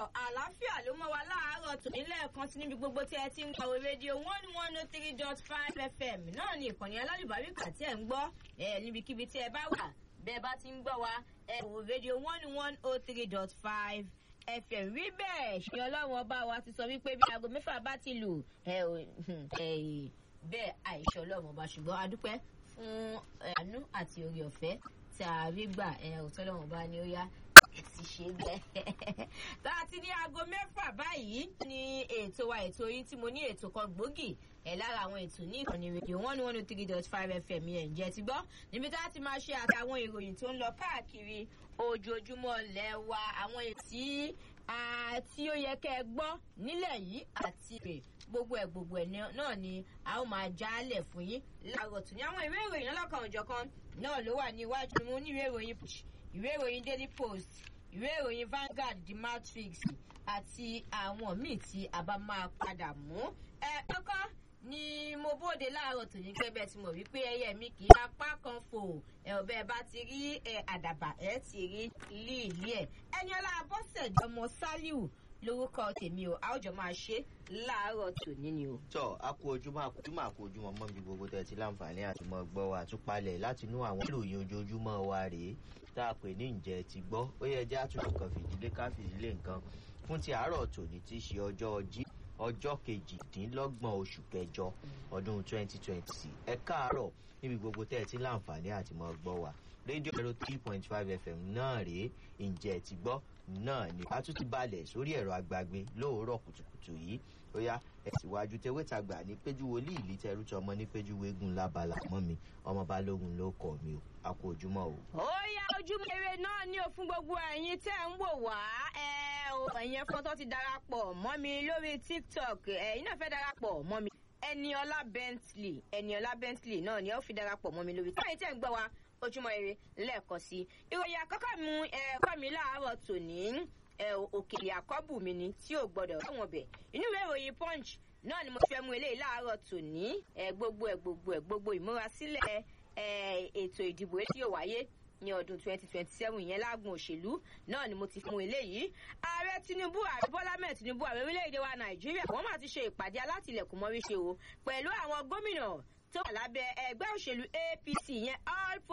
àlàáfíà ló mọ́ wa láàárọ̀ tò nílẹ̀ kan sí níbi gbogbo tí ẹ ti ń gbọ́ rédíò one one oh three dot five fm náà ni ìkànnì alálùbáríkà tí ẹ ń gbọ́ ẹ níbikíbi tí ẹ bá wà bẹ́ẹ̀ bá ti ń gbọ́ wa ẹ wò rédíò one one oh three dot five fm rí bẹ́ẹ̀ ṣe ọlọ́run ọba wa ti sọ wípé bí aago mẹ́fà bá ti lù ẹ ò bẹ́ẹ̀ àìṣe ọlọ́run ọba ṣùgbọ́n a dúpẹ́ fún àánú àti orí ọ̀fẹ́ tí a rí gbà ẹ òótọ́ lọ́wọ́n bá ní ó yá ti ṣe bẹ́ẹ̀. tá a ti ní aago mẹ́fà báyìí ní ètò wa ètò yìí tí mo ní ètò kan gbòógì ẹ̀ lára àwọn ètò ní ìkànnì rédíò one one three dot five fm yẹn ǹjẹ́ ti gbọ́ níbi tá a ti máa ṣe àtàwọn ìròyìn tó ń lọ káàkiri ojoojúmọ́ lẹ́wà àwọn ètí tí ó yẹ kẹ́ ẹ gbọ́ nílẹ̀ yìí àti rè gbogbo ẹ̀ gbogbo ẹ̀ náà ni a ó máa jálẹ̀ fún yín láàárọ̀ tún ní àwọn ìwé ìròyìn ọlọ́kan òjọ̀kan náà ló wà ní iwájú mi mo ní ìwé ìròyìn ìwé ìròyìn daily post ìwé ìròyìn Vanguard the Matrix àti àwọn míì tí a bá máa padà mú. ẹ kọ́kọ́ ni mo bóde láàárọ̀ tòní pé bẹ́ẹ̀ tí mo rí pé ẹyẹ mi kì í apá kan fò ẹ ò bẹ́ẹ̀ bá ti rí ẹ àdàbà ẹ ti rí líìlí ẹ ẹni ọlá abọ́sẹ̀dé ọmọ Sálíù lórúkọ tèmi o a ó jọ máa ṣe láàárọ̀ tòní ni o. tọ a kú ojúmọ́ àkójúmọ́ àkójúmọ́ mọ bí gbogbo tẹ ti láǹfààní àti mọ gbọ́ wa àtúpalẹ̀ láti inú àwọn ìròyìn ojoojúmọ́ wa rèé tá a pè ní ǹjẹ́ ti gbọ́ ó yẹ jẹ́ àtúntò kan fìdílé ká fìdílé nǹkan fún ti àárọ̀ tòní tí í ṣe ọjọ́ jí ọjọ́ kejìdínlọ́gbọ̀n oṣù kẹjọ ọdún 2020 ẹ káàárọ̀ níbi gbogbo tẹ́ ẹ ti láǹfààní àti mọ gbọ́ wa rédíò zero three point five fm náà rèé ǹjẹ́ ti gbọ́ náà ni a tún ti balẹ̀ sórí ẹ̀rọ agbágbé lóòórọ̀ kùtùkùtù yìí ó yá ẹ̀sìwájú tewétagbà ní péjú wòlíì ìlí tẹrú tí ọmọ ní péjú wégun lábala mọ́ mi ọmọ balógun ló kọ̀ mi o a kú ojúmọ́ o. ó yá ojúmọ́ eré náà ní o fún gbogbo ẹ̀yin tẹ́ ń wò wá ẹ o ẹ̀yin fọ́tọ́ ti darapọ̀ mọ́ mi lórí tiktok ẹ̀yin náà fẹ́ darapọ̀ mọ́ mi ẹniọlá bentley ẹniọlá bentley náà ni ó fi darapọ̀ mọ́ mi lórí táyì tẹ́ ń gbọ́ wa ojúmọ́ eré lẹ́ẹ̀kan sí i ìròyìn àkọ́kọ́ mu ẹ̀kọ́ mi láàárọ̀ tòní òkèlè àkọ́bù mi ni tí ò gbọ́dọ̀ ráwọn bẹ̀ inú ìwé ìròyìn punch náà ni mo fẹ́ mú eléyìí láàárọ̀ tòní gbogbo ẹ̀ gbogbo ẹ̀ gbogbo ìmúrasílẹ̀ ètò ìdìbò tí yóò wáyé ní ọdún 2027 yẹn lágùn òṣèlú náà ni mo ti fún eléyìí ààrẹ tinubu ààrẹ bọ́lá mẹ́ẹ̀ tinubu ààrẹ orílẹ̀-èdè wa nàìjíríà wọ́n máa ti ṣe ìpàdé alátìlẹ̀kùn mọ́rí ṣe o pẹ̀lú àwọn gómìnà tó wà lábẹ́ ẹgbẹ́ òṣèlú apc yẹn all